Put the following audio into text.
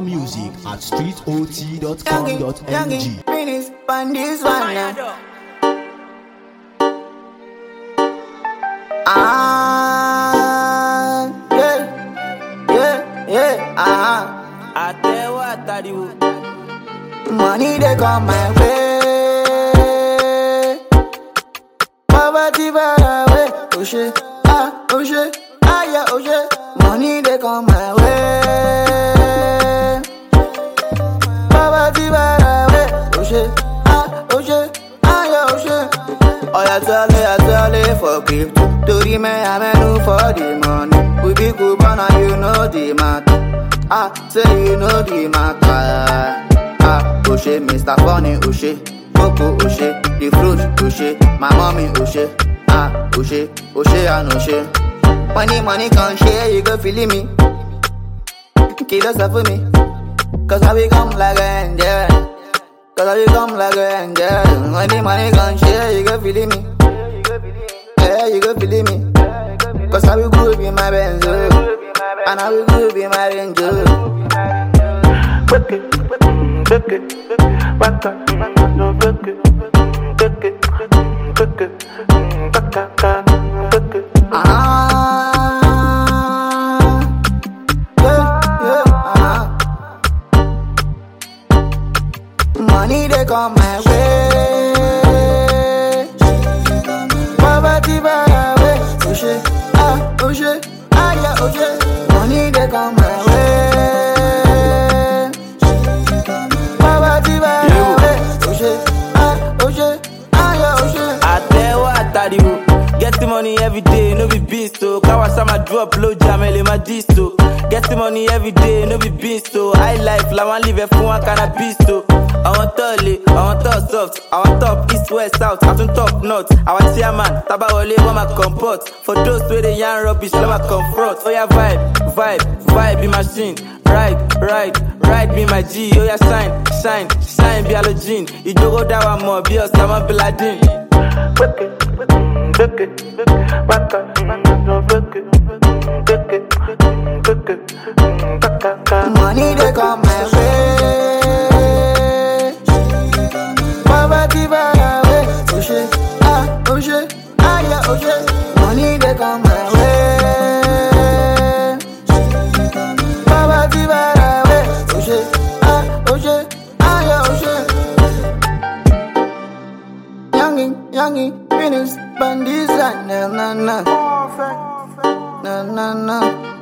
music at Youngin, streetot.com.ng. youngin, finish on this one now. Ah, yeah, yeah, yeah, ah. àtẹwọ́ àtàríwò. Money they come my way. Poverty far away. Oh shit, ah, oh shit, ah yeah, oh shit. Money they come my way. Poverty far away. Oh shit, ah, oh shit, ah yeah, oh shit. Oh yeah, tell me, I tell me for crypto. To the man, I'm in for the money. We be good, but now you know the matter. Ah, say you know the matter. Ah, Oshe, Mr. Funny, Oshe, Coco, Oshe, the fruit, Oshe, my mommy, Oshe, ah, Oshe, Oshe, and Oshe. Money, money can share, you go feeling me. Kill us for me, cause I become like an angel. Cause I become like an angel. Money, money can share, you go feeling me. Yeah, you go feeling me. Cause I will groove in my benzo. And I will groove in my range. Book it, book it, back up, no book it, book it, book it, back up, book it. Ah, yeah, yeah, ah. Money they come my way. Poverty far away. Oh shit, ah, oh shit, ah yeah, oh shit. Money they come my way. Poverty far away. Oh shit, ah, oh shit, ah yeah, oh shit. àtẹwọ́ àtàríwò. get money every day no be beans o. káwa sáma drop low jam ẹ lè má dis o. get money every day no be beans o. high life làwọn live ẹ fún wọn cannabis o. àwọn tó le àwọn tó soft àwọn top east west south àtún top north àwọn chairman tábàwọlé wọn máa comport for those wey dey yarn rubbish lọ́ máa confront. oya vibe vibe vibe be machine ride ride ride be my g oya shine shine shine bí halogen ìjókòó dá wa mọ̀ bí osama bin laden. Book it, book it, back up, no book it, book it, book it, back up. Money they come my way. Poverty far away. Oh shit, ah, oh shit, ah yeah, oh shit. Money they come my way. Poverty far away. Oh shit, ah, oh shit, ah yeah, oh shit. Youngin, youngin, finish bandits, na na na, na na na.